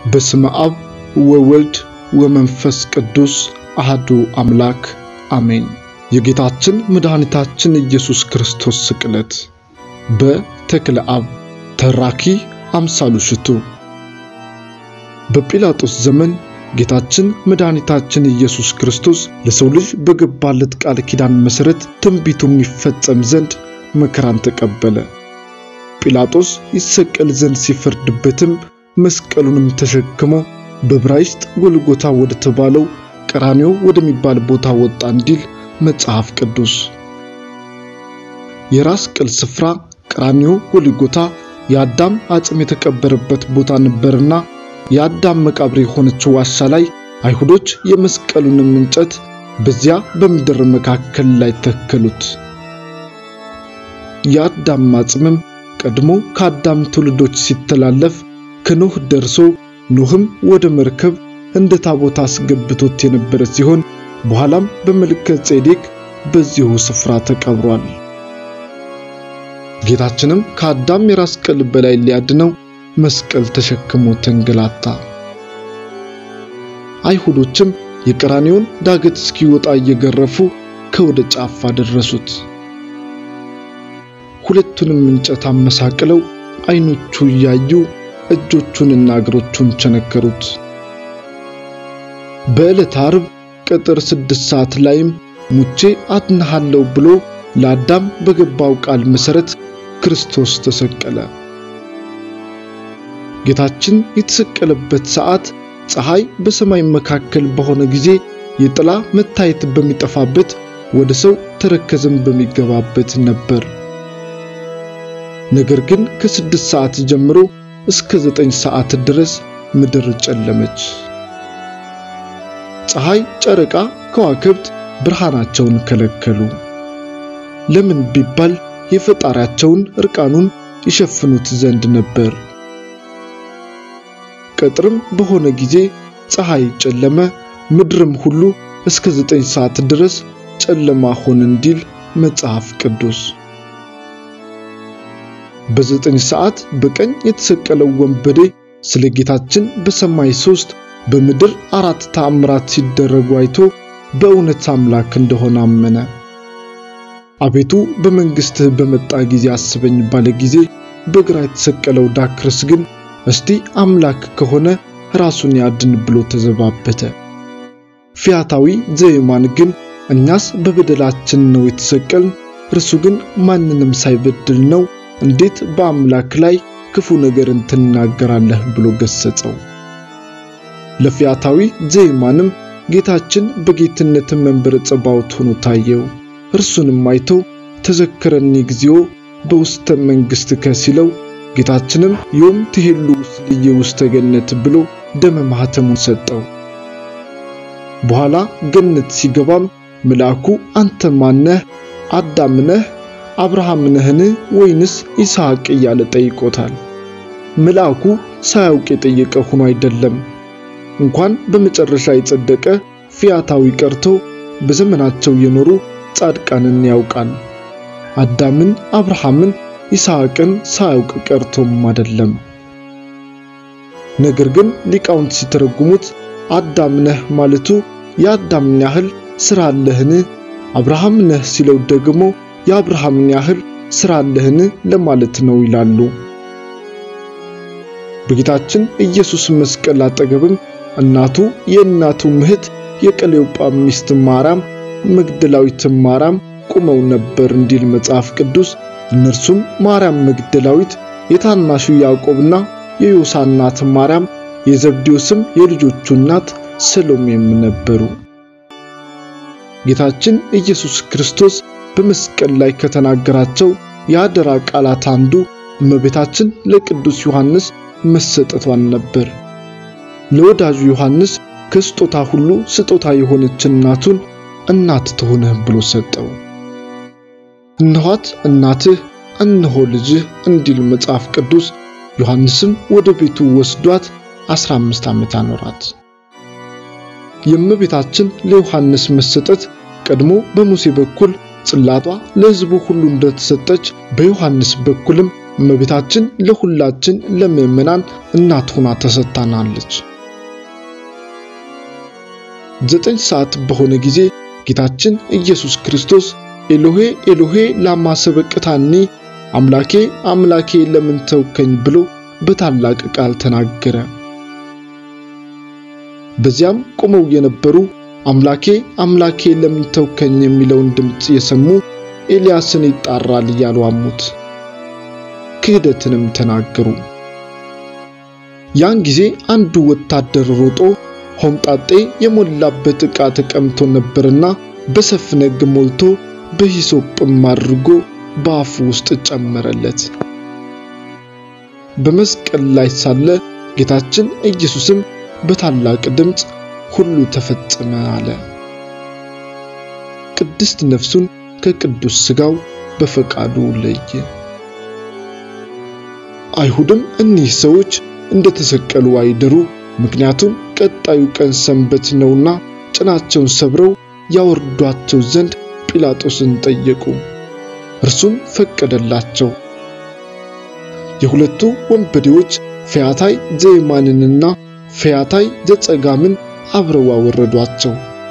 በስመ አብ ወወልድ ወመንፈስ ቅዱስ አህዱ አምላክ አሜን። የጌታችን መድኃኒታችን ኢየሱስ ክርስቶስ ስቅለት በተክለ አብ ተራኪ አምሳሉ ሽቱ በጲላጦስ ዘመን ጌታችን መድኃኒታችን ኢየሱስ ክርስቶስ ለሰው ልጅ በገባለት ቃል ኪዳን መሠረት ትንቢቱ የሚፈጸም ዘንድ መከራን ተቀበለ። ጲላጦስ ይሰቀል ዘንድ ሲፈርድበትም መስቀሉንም ተሸክሞ በዕብራይስጥ ጎልጎታ ወደ ተባለው ቀራንዮ ወደሚባል ቦታ ወጣ እንዲል መጽሐፍ ቅዱስ። የራስ ቅል ስፍራ ቀራንዮ ጎልጎታ የአዳም አጽም የተቀበረበት ቦታ ነበርና የአዳም መቃብር የሆነችው ዋሻ ላይ አይሁዶች የመስቀሉንም እንጨት በዚያ በምድር መካከል ላይ ተከሉት። የአዳም አጽምም ቀድሞ ከአዳም ትውልዶች ሲተላለፍ ከኖህ ደርሶ ኖህም ወደ መርከብ እንደ ታቦት አስገብቶት የነበረ ሲሆን በኋላም በመልከ ጼዴቅ በዚሁ ስፍራ ተቀብሯል። ጌታችንም ከአዳም የራስ ቅል በላይ ሊያድነው መስቀል ተሸክሞ ተንገላታ። አይሁዶችም የቀራንዮን ዳገት እስኪወጣ እየገረፉ ከወደ ጫፍ አደረሱት። ሁለቱንም እንጨት አመሳቅለው አይኖቹ እያዩ እጆቹንና እግሮቹን ቸነከሩት። በዕለተ ዓርብ ቀጥር ስድስት ሰዓት ላይም ሙቼ አድንሃለሁ ብሎ ለአዳም በገባው ቃል መሠረት ክርስቶስ ተሰቀለ። ጌታችን የተሰቀለበት ሰዓት ፀሐይ በሰማይ መካከል በሆነ ጊዜ የጥላ መታየት በሚጠፋበት ወደ ሰው ተረከዝም በሚገባበት ነበር። ነገር ግን ከስድስት ሰዓት ጀምሮ እስከ ዘጠኝ ሰዓት ድረስ ምድር ጨለመች። ፀሐይ፣ ጨረቃ፣ ከዋክብት ብርሃናቸውን ከለከሉ። ለምን ቢባል የፈጣሪያቸውን እርቃኑን ይሸፍኑት ዘንድ ነበር። ቀጥርም በሆነ ጊዜ ፀሐይ ጨለመ፣ ምድርም ሁሉ እስከ ዘጠኝ ሰዓት ድረስ ጨለማ ሆነ እንዲል መጽሐፍ ቅዱስ። በዘጠኝ ሰዓት በቀኝ የተሰቀለው ወንበዴ ስለ ጌታችን በሰማይ ሦስት በምድር አራት ተአምራት ሲደረጉ አይቶ በእውነት አምላክ እንደሆነ አመነ። አቤቱ በመንግሥትህ በመጣ ጊዜ አስበኝ ባለ ጊዜ በግራ የተሰቀለው ዳክርስ ግን እስቲ አምላክ ከሆነ ራሱን ያድን ብሎ ተዘባበተ። ፊያታዊ ዘየማን ግን እኛስ በበደላችን ነው የተሰቀልን፣ እርሱ ግን ማንንም ሳይበድል ነው እንዴት በአምላክ ላይ ክፉ ነገርን ትናገራለህ ብሎ ገሰጸው። ለፊያታዊ ዘየማንም ጌታችን በጌትነት መንበረ ጸባዖት ሆኖ ታየው። እርሱንም አይቶ ተዘከረኒ እግዚኦ በውስተ መንግሥትከ ሲለው ጌታችንም ዮም ትሄሉ ስልየ ውስተ ገነት ብሎ ደመ ማኅተሙን ሰጠው። በኋላ ገነት ሲገባም መልአኩ አንተ ማነህ? አዳም ነህ? አብርሃም ነህን? ወይንስ ይስሐቅ እያለ ጠይቆታል። መልአኩ ሳያውቅ የጠየቀ ሆኖ አይደለም። እንኳን በመጨረሻ የጸደቀ ፊያታዊ ቀርቶ በዘመናቸው የኖሩ ጻድቃንን ያውቃል። አዳምን፣ አብርሃምን፣ ይስሐቅን ሳያውቅ ቀርቶም አይደለም። ነገር ግን ሊቃውንት ሲተረጉሙት አዳም ነህ ማለቱ የአዳምን ያህል ሥራ አለህን? አብርሃም ነህ ሲለው ደግሞ የአብርሃምን ያህል ሥራ አለህን ለማለት ነው ይላሉ። በጌታችን ኢየሱስ መስቀል አጠገብም እናቱ የእናቱ እህት የቀሌዮጳ ሚስት ማርያም መግደላዊት ማርያም ቆመው ነበር እንዲል መጽሐፍ ቅዱስ። እነርሱም ማርያም መግደላዊት፣ የታናሹ ያዕቆብና የዮሳ እናት ማርያም፣ የዘብዴዎስም የልጆቹ እናት ሰሎሜም ነበሩ። ጌታችን ኢየሱስ ክርስቶስ በመስቀል ላይ ከተናገራቸው የአደራ ቃላት አንዱ እመቤታችን ለቅዱስ ዮሐንስ መሰጠቷን ነበር። ለወዳጁ ዮሐንስ ከስጦታ ሁሉ ስጦታ የሆነች እናቱን እናት ትሆንህ ብሎ ሰጠው። እነኋት እናትህ እነሆ ልጅህ እንዲል መጽሐፍ ቅዱስ። ዮሐንስም ወደ ቤቱ ወስዷት 15 ዓመት አኖራት። የእመቤታችን ለዮሐንስ መሰጠት ቀድሞ በሙሴ በኩል ጽላቷ ለሕዝቡ ሁሉ እንደተሰጠች በዮሐንስ በኩልም እመቤታችን ለሁላችን ለምእመናን እናት ሆና ተሰጥታናለች። ዘጠኝ ሰዓት በሆነ ጊዜ ጌታችን ኢየሱስ ክርስቶስ ኤሎሄ ኤሎሄ ላማ ሰበቅታኒ አምላኬ አምላኬ ለምን ተውከኝ ብሎ በታላቅ ቃል ተናገረ። በዚያም ቆመው የነበሩ አምላኬ አምላኬ ለምን ተውከኝ የሚለውን ድምፅ የሰሙ ኤልያስን ይጣራል እያሉ አሙት፣ ክህደትንም ተናገሩ። ያን ጊዜ አንዱ ወታደር ሮጦ ሆምጣጤ የሞላበት ዕቃ ተቀምቶ ነበርና በሰፍነግ ሞልቶ በሂሶጵም አድርጎ በአፉ ውስጥ ጨመረለት። በመስቀል ላይ ሳለ ጌታችን ኢየሱስም በታላቅ ድምፅ ሁሉ ተፈጸመ አለ። ቅድስት ነፍሱን ከቅዱስ ሥጋው በፈቃዱ ለየ። አይሁድም እኒህ ሰዎች እንደተሰቀሉ አይደሩ፣ ምክንያቱም ቀጣዩ ቀን ሰንበት ነውና ጭናቸውን ሰብረው ያወርዷቸው ዘንድ ጲላጦስን ጠየቁ። እርሱም ፈቀደላቸው። የሁለቱ ወንበዴዎች ፈያታይ ዘየማንንና ፈያታይ ዘጸጋምን አብረው አወረዷቸው።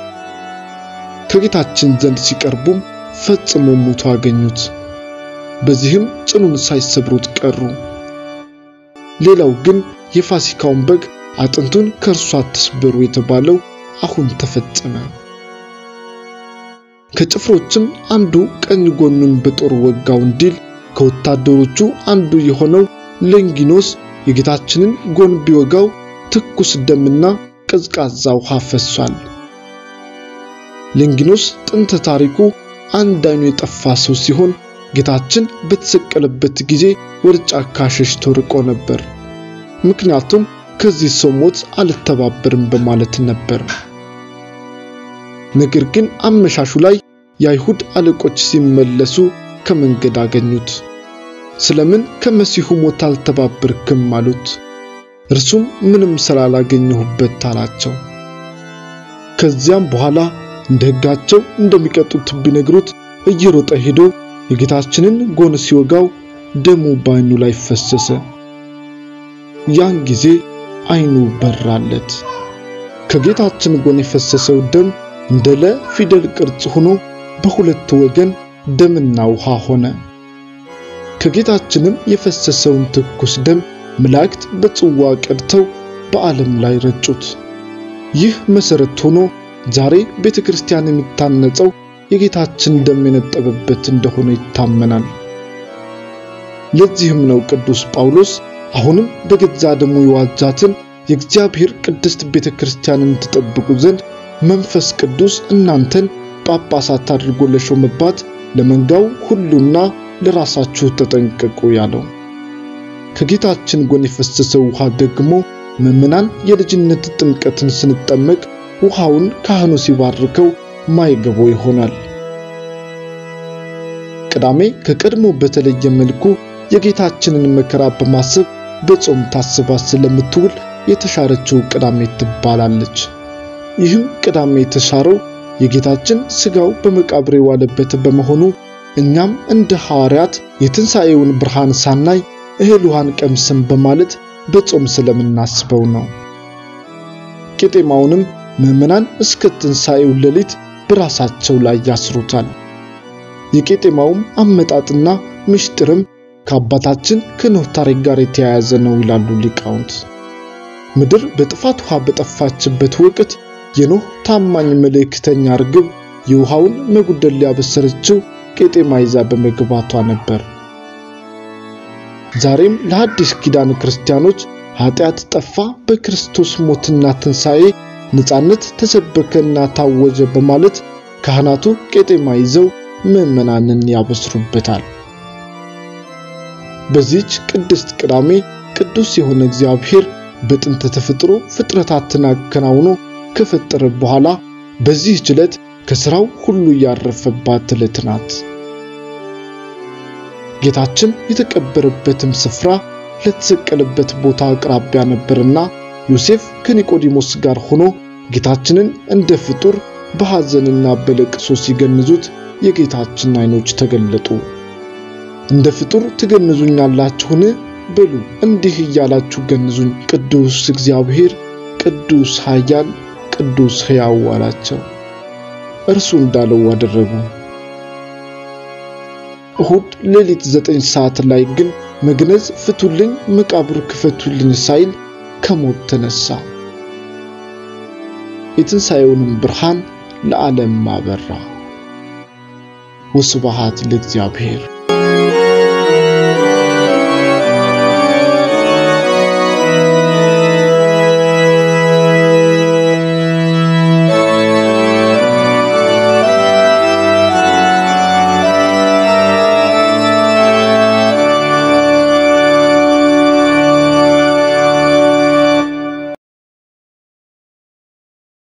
ከጌታችን ዘንድ ሲቀርቡም ፈጽሞ ሙቶ አገኙት። በዚህም ጽኑን ሳይሰብሩት ቀሩ። ሌላው ግን የፋሲካውን በግ አጥንቱን ከእርሱ አትስበሩ የተባለው አሁን ተፈጸመ። ከጭፍሮችም አንዱ ቀኝ ጎኑን በጦር ወጋው እንዲል ከወታደሮቹ አንዱ የሆነው ሌንጊኖስ የጌታችንን ጎን ቢወጋው ትኩስ ደምና ቀዝቃዛ ውሃ ፈሷል። ሌንጊኖስ ጥንተ ታሪኩ አንድ አይኑ የጠፋ ሰው ሲሆን ጌታችን በተሰቀለበት ጊዜ ወደ ጫካ ሸሽቶ ርቆ ነበር። ምክንያቱም ከዚህ ሰው ሞት አልተባበርም በማለት ነበር። ነገር ግን አመሻሹ ላይ የአይሁድ አለቆች ሲመለሱ ከመንገድ አገኙት። ስለምን ከመሲሁ ሞት አልተባበርክም አሉት። እርሱም ምንም ስላላገኘሁበት አላቸው። ከዚያም በኋላ እንደ ሕጋቸው እንደሚቀጡት ቢነግሩት እየሮጠ ሄዶ የጌታችንን ጎን ሲወጋው ደሙ በዓይኑ ላይ ፈሰሰ። ያን ጊዜ ዓይኑ በራለት። ከጌታችን ጎን የፈሰሰው ደም እንደ ለ ፊደል ቅርጽ ሆኖ በሁለቱ ወገን ደምና ውሃ ሆነ። ከጌታችንም የፈሰሰውን ትኩስ ደም መላእክት በጽዋ ቀድተው በዓለም ላይ ረጩት። ይህ መሠረት ሆኖ ዛሬ ቤተ ክርስቲያን የሚታነጸው የጌታችን ደም የነጠበበት እንደሆነ ይታመናል። ለዚህም ነው ቅዱስ ጳውሎስ አሁንም በገዛ ደሙ የዋጃትን የእግዚአብሔር ቅድስት ቤተ ክርስቲያንን ትጠብቁ ዘንድ መንፈስ ቅዱስ እናንተን ጳጳሳት አድርጎ ለሾመባት ለመንጋው ሁሉና ለራሳችሁ ተጠንቀቁ ያለው። ከጌታችን ጎን የፈሰሰው ውሃ ደግሞ ምዕመናን የልጅነት ጥምቀትን ስንጠመቅ ውሃውን ካህኑ ሲባርከው ማይገቦ ይሆናል። ቅዳሜ ከቀድሞ በተለየ መልኩ የጌታችንን መከራ በማሰብ በጾም ታስባ ስለምትውል የተሻረችው ቅዳሜ ትባላለች። ይህም ቅዳሜ የተሻረው የጌታችን ሥጋው በመቃብር የዋለበት በመሆኑ እኛም እንደ ሐዋርያት የትንሣኤውን ብርሃን ሳናይ እህል ውሃን ቀምስም በማለት በጾም ስለምናስበው ነው። ቄጤማውንም ምዕመናን እስከ ትንሣኤው ሌሊት በራሳቸው ላይ ያስሩታል። የቄጤማውም አመጣጥና ምስጢርም ከአባታችን ከኖህ ታሪክ ጋር የተያያዘ ነው ይላሉ ሊቃውንት። ምድር በጥፋት ውሃ በጠፋችበት ወቅት የኖህ ታማኝ መልእክተኛ ርግብ የውሃውን መጉደል ሊያበሰረችው ቄጤማ ይዛ በመግባቷ ነበር። ዛሬም ለሐዲስ ኪዳን ክርስቲያኖች ኃጢአት ጠፋ፣ በክርስቶስ ሞትና ትንሣኤ ነጻነት ተሰበከና ታወጀ በማለት ካህናቱ ቄጤማ ይዘው ምዕመናንን ያበስሩበታል። በዚህች ቅድስት ቅዳሜ ቅዱስ የሆነ እግዚአብሔር በጥንተ ተፈጥሮ ፍጥረታትን አከናውኖ ከፈጠረ በኋላ በዚህች ዕለት ከሥራው ሁሉ ያረፈባት ዕለት ናት። ጌታችን የተቀበረበትም ስፍራ ለተሰቀለበት ቦታ አቅራቢያ ነበርና ዮሴፍ ከኒቆዲሞስ ጋር ሆኖ ጌታችንን እንደ ፍጡር በሐዘንና በለቅሶ ሲገንዙት የጌታችን ዓይኖች ተገለጡ። እንደ ፍጡር ትገንዙኛላችሁን? በሉ እንዲህ እያላችሁ ገንዙኝ፣ ቅዱስ እግዚአብሔር፣ ቅዱስ ኃያል፣ ቅዱስ ሕያው አላቸው። እርሱ እንዳለው አደረጉ። እሁድ ሌሊት ዘጠኝ ሰዓት ላይ ግን መግነዝ ፍቱልኝ፣ መቃብር ክፈቱልኝ ሳይል ከሞት ተነሳ። የትንሣኤውንም ብርሃን ለዓለም አበራ። ወስብሐት ለእግዚአብሔር።